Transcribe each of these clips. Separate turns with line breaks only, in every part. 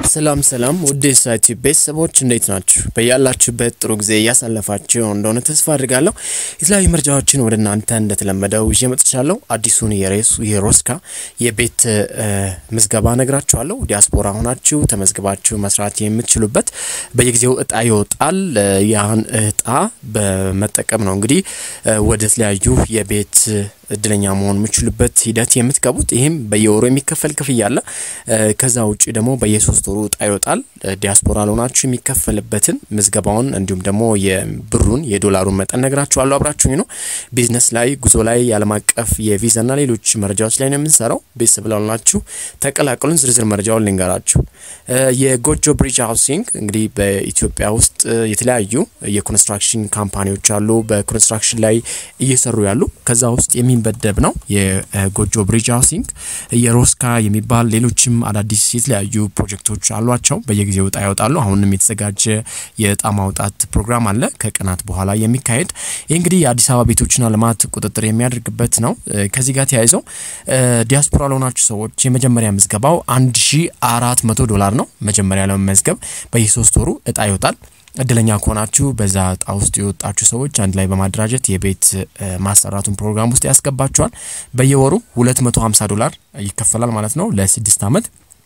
ሰላም ሰላም ውድ የሳይቲ ቤተሰቦች እንዴት ናችሁ? በያላችሁበት ጥሩ ጊዜ እያሳለፋችሁ እንደሆነ ተስፋ አድርጋለሁ። የተለያዩ መረጃዎችን ወደ እናንተ እንደተለመደው ይዤ መጥቻለሁ። አዲሱን የሬሱ የሮስካ የቤት ምዝገባ ነግራችኋለሁ። ዲያስፖራ ሆናችሁ ተመዝግባችሁ መስራት የምትችሉበት በየጊዜው እጣ ይወጣል። ያን እጣ በመጠቀም ነው እንግዲህ ወደ ተለያዩ የቤት እድለኛ መሆን የምችሉበት ሂደት የምትገቡት። ይህም በየወሩ የሚከፈል ክፍያ አለ። ከዛ ውጭ ደግሞ በየሶስት ወሩ እጣ ይወጣል። ዲያስፖራ ለሆናችሁ የሚከፈልበትን ምዝገባውን፣ እንዲሁም ደግሞ የብሩን የዶላሩን መጠን ነግራችኋለሁ። አብራችሁኝ ነው። ቢዝነስ ላይ፣ ጉዞ ላይ፣ የዓለም አቀፍ የቪዛና ሌሎች መረጃዎች ላይ ነው የምንሰራው። ቤተሰብ ላሆናችሁ ተቀላቀሉን። ዝርዝር መረጃውን ልንገራችሁ። የጎጆ ብሪጅ ሃውሲንግ እንግዲህ በኢትዮጵያ ውስጥ የተለያዩ የኮንስትራክሽን ካምፓኒዎች አሉ። በኮንስትራክሽን ላይ እየሰሩ ያሉ ከዛ ውስጥ የሚ በደብ ነው የጎጆ ብሪጅ ሃውሲንግ የሮስካ የሚባል ሌሎችም አዳዲስ የተለያዩ ፕሮጀክቶች አሏቸው። በየጊዜው እጣ ያወጣሉ። አሁንም የተዘጋጀ የእጣ ማውጣት ፕሮግራም አለ ከቀናት በኋላ የሚካሄድ ይህ እንግዲህ የአዲስ አበባ ቤቶችና ልማት ቁጥጥር የሚያደርግበት ነው። ከዚህ ጋር ተያይዘው ዲያስፖራ ለሆናችሁ ሰዎች የመጀመሪያ ምዝገባው አንድ ሺ አራት መቶ ዶላር ነው። መጀመሪያ ለመመዝገብ በየሶስት ወሩ እጣ ይወጣል። እድለኛ ከሆናችሁ በዛ እጣ ውስጥ የወጣችሁ ሰዎች አንድ ላይ በማደራጀት የቤት ማሰራቱን ፕሮግራም ውስጥ ያስገባችኋል። በየወሩ 250 ዶላር ይከፈላል ማለት ነው ለስድስት ዓመት።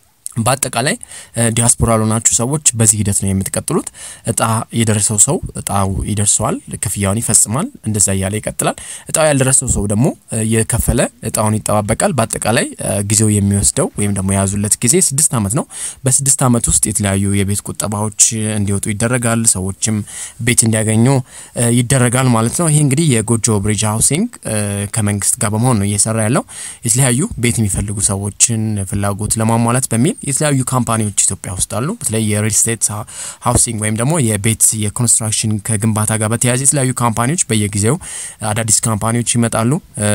በአጠቃላይ ዲያስፖራ ለሆናችሁ ሰዎች በዚህ ሂደት ነው የምትቀጥሉት። እጣ የደረሰው ሰው እጣው ይደርሰዋል፣ ክፍያውን ይፈጽማል፣ እንደዛ እያለ ይቀጥላል። እጣው ያልደረሰው ሰው ደግሞ የከፈለ እጣውን ይጠባበቃል። በአጠቃላይ ጊዜው የሚወስደው ወይም ደግሞ የያዙለት ጊዜ ስድስት ዓመት ነው። በስድስት ዓመት ውስጥ የተለያዩ የቤት ቁጠባዎች እንዲወጡ ይደረጋል። ሰዎችም ቤት እንዲያገኙ ይደረጋል ማለት ነው። ይህ እንግዲህ የጎጆ ብሪጅ ሃውሲንግ ከመንግስት ጋር በመሆን ነው እየሰራ ያለው የተለያዩ ቤት የሚፈልጉ ሰዎችን ፍላጎት ለማሟላት በሚል የተለያዩ ካምፓኒዎች ኢትዮጵያ ውስጥ አሉ። በተለይ የሪል ስቴት ሃውሲንግ ወይም ደግሞ የቤት የኮንስትራክሽን ከግንባታ ጋር በተያያዘ የተለያዩ ካምፓኒዎች በየጊዜው አዳዲስ ካምፓኒዎች ይመጣሉ።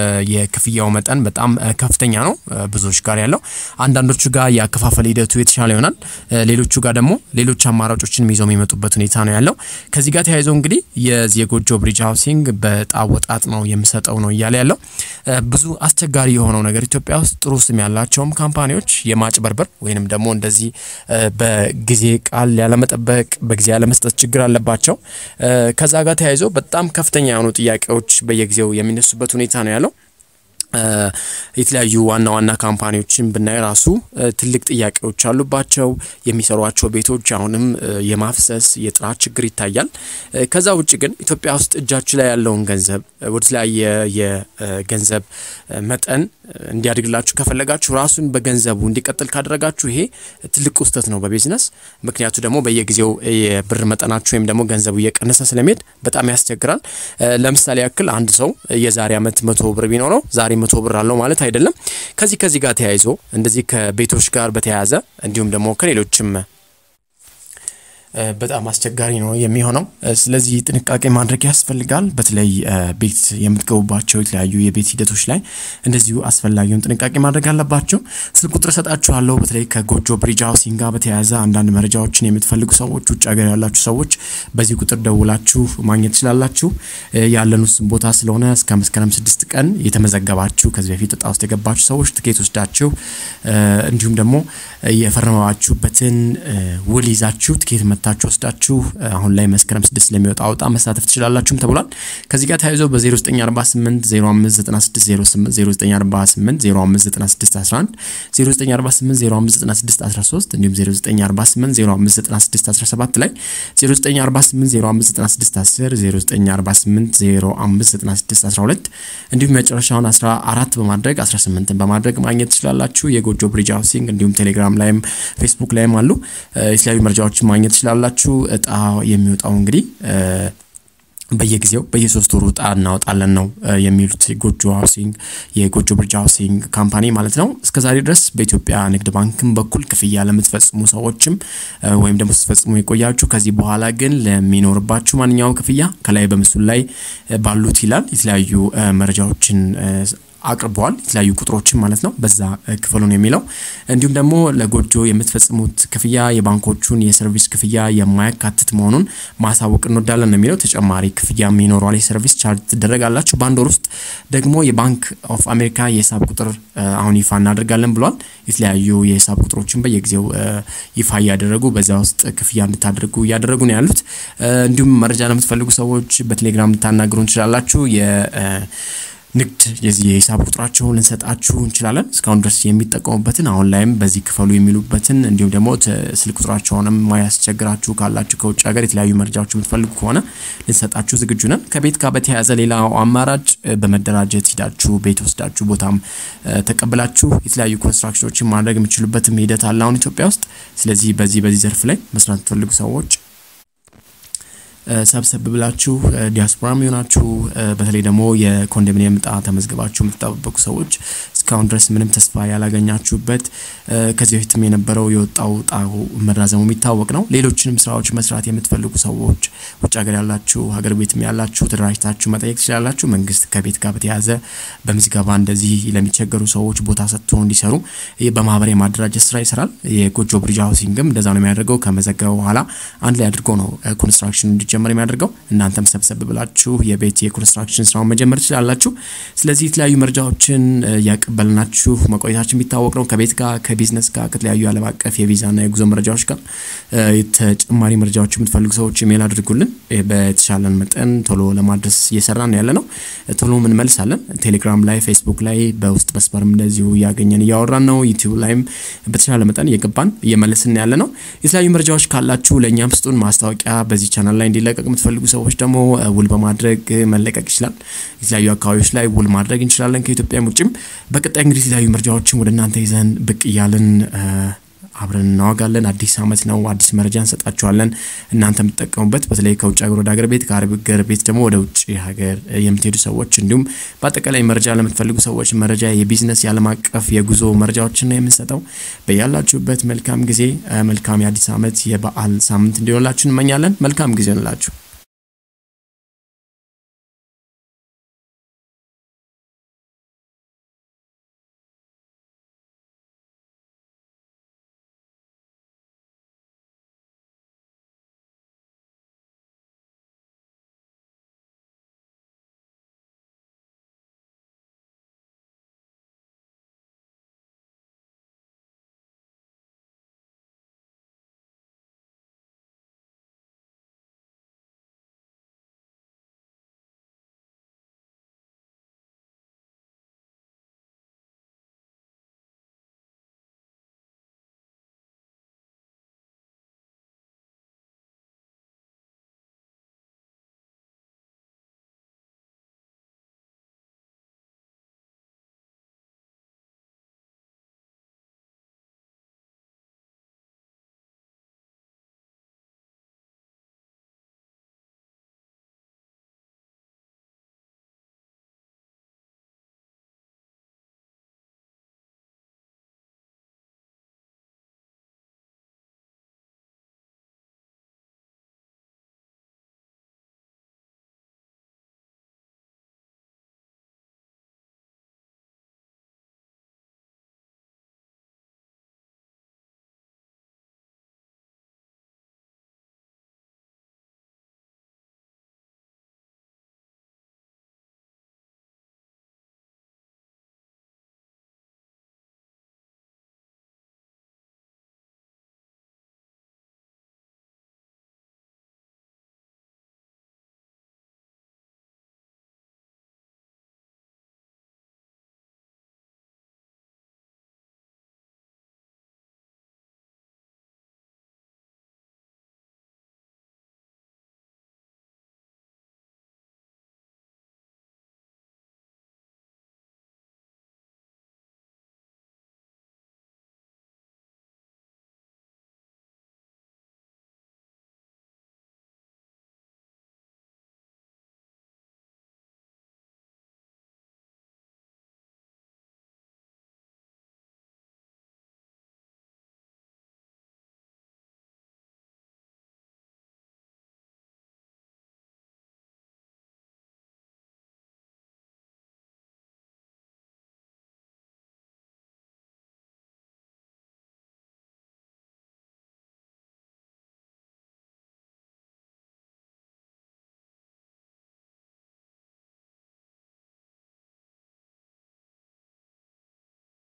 የክፍያው መጠን በጣም ከፍተኛ ነው ብዙዎች ጋር ያለው። አንዳንዶቹ ጋር የአከፋፈል ሂደቱ የተሻለ ይሆናል። ሌሎቹ ጋር ደግሞ ሌሎች አማራጮችን ይዘው የሚመጡበት ሁኔታ ነው ያለው። ከዚህ ጋር ተያይዘው እንግዲህ የዚህ የጎጆ ብሪጅ ሃውሲንግ በዕጣ ወጣት ነው የምሰጠው ነው እያለ ያለው። ብዙ አስቸጋሪ የሆነው ነገር ኢትዮጵያ ውስጥ ጥሩ ስም ያላቸውም ካምፓኒዎች የማጭበርበር ወይንም ደግሞ እንደዚህ በጊዜ ቃል ያለመጠበቅ በጊዜ ያለመስጠት ችግር አለባቸው። ከዛ ጋር ተያይዞ በጣም ከፍተኛ የሆኑ ጥያቄዎች በየጊዜው የሚነሱበት ሁኔታ ነው ያለው። የተለያዩ ዋና ዋና ካምፓኒዎችን ብናይ ራሱ ትልቅ ጥያቄዎች አሉባቸው። የሚሰሯቸው ቤቶች አሁንም የማፍሰስ የጥራት ችግር ይታያል። ከዛ ውጭ ግን ኢትዮጵያ ውስጥ እጃችሁ ላይ ያለውን ገንዘብ ወደ ተለያየ የገንዘብ መጠን እንዲያድግላችሁ ከፈለጋችሁ ራሱን በገንዘቡ እንዲቀጥል ካደረጋችሁ ይሄ ትልቅ ውስተት ነው በቢዝነስ ምክንያቱ ደግሞ በየጊዜው የብር መጠናችሁ ወይም ደግሞ ገንዘቡ እየቀነሰ ስለሚሄድ በጣም ያስቸግራል። ለምሳሌ ያክል አንድ ሰው የዛሬ ዓመት መቶ ብር ቢኖረው ዛሬ መቶ ብር አለው ማለት አይደለም። ከዚህ ከዚህ ጋር ተያይዞ እንደዚህ ከቤቶች ጋር በተያያዘ እንዲሁም ደግሞ ከሌሎችም በጣም አስቸጋሪ ነው የሚሆነው። ስለዚህ ጥንቃቄ ማድረግ ያስፈልጋል። በተለይ ቤት የምትገቡባቸው የተለያዩ የቤት ሂደቶች ላይ እንደዚሁ አስፈላጊውን ጥንቃቄ ማድረግ አለባቸው። ስልክ ቁጥር እሰጣችኋለሁ። በተለይ ከጎጆ ብሪጅ ሃውሲንግ ጋር በተያያዘ አንዳንድ መረጃዎችን የምትፈልጉ ሰዎች፣ ውጭ ሀገር ያላችሁ ሰዎች በዚህ ቁጥር ደውላችሁ ማግኘት ትችላላችሁ። ያለን ውስን ቦታ ስለሆነ እስከ መስከረም ስድስት ቀን የተመዘገባችሁ ከዚህ በፊት እጣ ውስጥ የገባችሁ ሰዎች ትኬት ወስዳችሁ እንዲሁም ደግሞ የፈረመባችሁበትን ውል ይዛችሁ ትኬት መታችሁ ወስዳችሁ አሁን ላይ መስከረም ስድስት ስለሚወጣ አውጣ መሳተፍ ትችላላችሁም ተብሏል። ከዚህ ጋር ተያይዞ በ0948 059608 0948 059611 0948 059613 እንዲሁም 0948 059617 ላይ 0948 059610 0948 059612 እንዲሁም መጨረሻውን 14 በማድረግ 18 በማድረግ ማግኘት ትችላላችሁ። የጎጆ ብሪጅ ሃውሲንግ እንዲሁም ቴሌግራም ላይም ፌስቡክ ላይም አሉ። የተለያዩ መረጃዎችን ማግኘት ትችላላችሁ። እጣ የሚወጣው እንግዲህ በየጊዜው በየሶስት ወሩ እጣ እናወጣለን ነው የሚሉት የጎጆ ሃውሲንግ የጎጆ ብሪጅ ሃውሲንግ ካምፓኒ ማለት ነው። እስከዛሬ ድረስ በኢትዮጵያ ንግድ ባንክም በኩል ክፍያ ለምትፈጽሙ ሰዎችም ወይም ደግሞ ስትፈጽሙ የቆያችሁ ከዚህ በኋላ ግን ለሚኖርባችሁ ማንኛውም ክፍያ ከላይ በምስሉ ላይ ባሉት ይላል የተለያዩ መረጃዎችን አቅርበዋል። የተለያዩ ቁጥሮችን ማለት ነው። በዛ ክፈሉን የሚለው እንዲሁም ደግሞ ለጎጆ የምትፈጽሙት ክፍያ የባንኮቹን የሰርቪስ ክፍያ የማያካትት መሆኑን ማሳወቅ እንወዳለን ነው የሚለው። ተጨማሪ ክፍያ ይኖረዋል። የሰርቪስ ቻርጅ ትደረጋላችሁ። በአንድ ወር ውስጥ ደግሞ የባንክ ኦፍ አሜሪካ የሂሳብ ቁጥር አሁን ይፋ እናደርጋለን ብሏል። የተለያዩ የሂሳብ ቁጥሮችን በየጊዜው ይፋ እያደረጉ በዛ ውስጥ ክፍያ እንድታደርጉ እያደረጉ ነው ያሉት። እንዲሁም መረጃ ለምትፈልጉ ሰዎች በቴሌግራም ልታናግሩ እንችላላችሁ። ንግድ የዚህ የሂሳብ ቁጥራቸውን ልንሰጣችሁ እንችላለን። እስካሁን ድረስ የሚጠቀሙበትን አሁን ላይም በዚህ ክፈሉ የሚሉበትን እንዲሁም ደግሞ ስልክ ቁጥራቸውንም ማያስቸግራችሁ ካላችሁ ከውጭ ሀገር የተለያዩ መረጃዎች የምትፈልጉ ከሆነ ልንሰጣችሁ ዝግጁ ነን። ከቤት ጋር በተያያዘ ሌላው አማራጭ በመደራጀት ሂዳችሁ ቤት ወስዳችሁ ቦታም ተቀብላችሁ የተለያዩ ኮንስትራክሽኖችን ማድረግ የምችሉበትም ሂደት አለ አሁን ኢትዮጵያ ውስጥ። ስለዚህ በዚህ በዚህ ዘርፍ ላይ መስራት የምትፈልጉ ሰዎች ሰብሰብ ብላችሁ ዲያስፖራም የሆናችሁ በተለይ ደግሞ የኮንዶሚኒየም እጣ ተመዝግባችሁ የምትጠባበቁ ሰዎች እስካሁን ድረስ ምንም ተስፋ ያላገኛችሁበት ከዚህ በፊትም የነበረው የወጣው እጣው መራዘሙ የሚታወቅ ነው። ሌሎችንም ስራዎች መስራት የምትፈልጉ ሰዎች ውጭ ሀገር ያላችሁ፣ ሀገር ቤትም ያላችሁ ተደራጅታችሁ መጠየቅ ትችላላችሁ። መንግስት ከቤት ጋር በተያያዘ በምዝገባ እንደዚህ ለሚቸገሩ ሰዎች ቦታ ሰጥቶ እንዲሰሩ በማህበር የማደራጀት ስራ ይሰራል። የጎጆ ብሪጅ ሃውሲንግም እንደዛ ነው የሚያደርገው። ከመዘገበ በኋላ አንድ ላይ አድርጎ ነው ኮንስትራክሽን እንዲጀመር የሚያደርገው። እናንተም ሰብሰብ ብላችሁ የቤት የኮንስትራክሽን ስራውን መጀመር ትችላላችሁ። ስለዚህ የተለያዩ መረጃዎችን ያቀበልናችሁ መቆየታችን የሚታወቅ ነው። ከቤት ጋር ከቢዝነስ ጋር ከተለያዩ ዓለም አቀፍ የቪዛና የጉዞ መረጃዎች ጋር ተጨማሪ መረጃዎች የምትፈልጉ ሰዎች ኢሜል አድርጉልን። በተሻለን መጠን ቶሎ ለማድረስ እየሰራን ያለ ነው። ቶሎ እንመልሳለን። ቴሌግራም ላይ፣ ፌስቡክ ላይ በውስጥ መስመርም እንደዚሁ እያገኘን እያወራን ነው። ዩቲዩብ ላይም በተሻለ መጠን እየገባን እየመለስን ያለ ነው። የተለያዩ መረጃዎች ካላችሁ ለእኛም ስጡን። ማስታወቂያ በዚህ ቻናል ላይ እንዲለቀቅ የምትፈልጉ ሰዎች ደግሞ ውል በማድረግ መለቀቅ ይችላል። የተለያዩ አካባቢዎች ላይ ውል ማድረግ እንችላለን ከኢትዮጵያም ውጭም። በቀጣይ እንግዲህ የተለያዩ መረጃዎችን ወደ እናንተ ይዘን ብቅ እያልን አብረን እናወጋለን። አዲስ አመት ነው፣ አዲስ መረጃ እንሰጣችኋለን። እናንተ የምትጠቀሙበት በተለይ ከውጭ ሀገር ወደ ሀገር ቤት ከሀገር ቤት ደግሞ ወደ ውጭ ሀገር የምትሄዱ ሰዎች እንዲሁም በአጠቃላይ መረጃ ለምትፈልጉ ሰዎች መረጃ፣ የቢዝነስ የዓለም አቀፍ የጉዞ መረጃዎችን ነው የምንሰጠው። በያላችሁበት መልካም ጊዜ፣ መልካም የአዲስ አመት የበዓል ሳምንት እንዲሆንላችሁ እንመኛለን። መልካም ጊዜ እንላችሁ።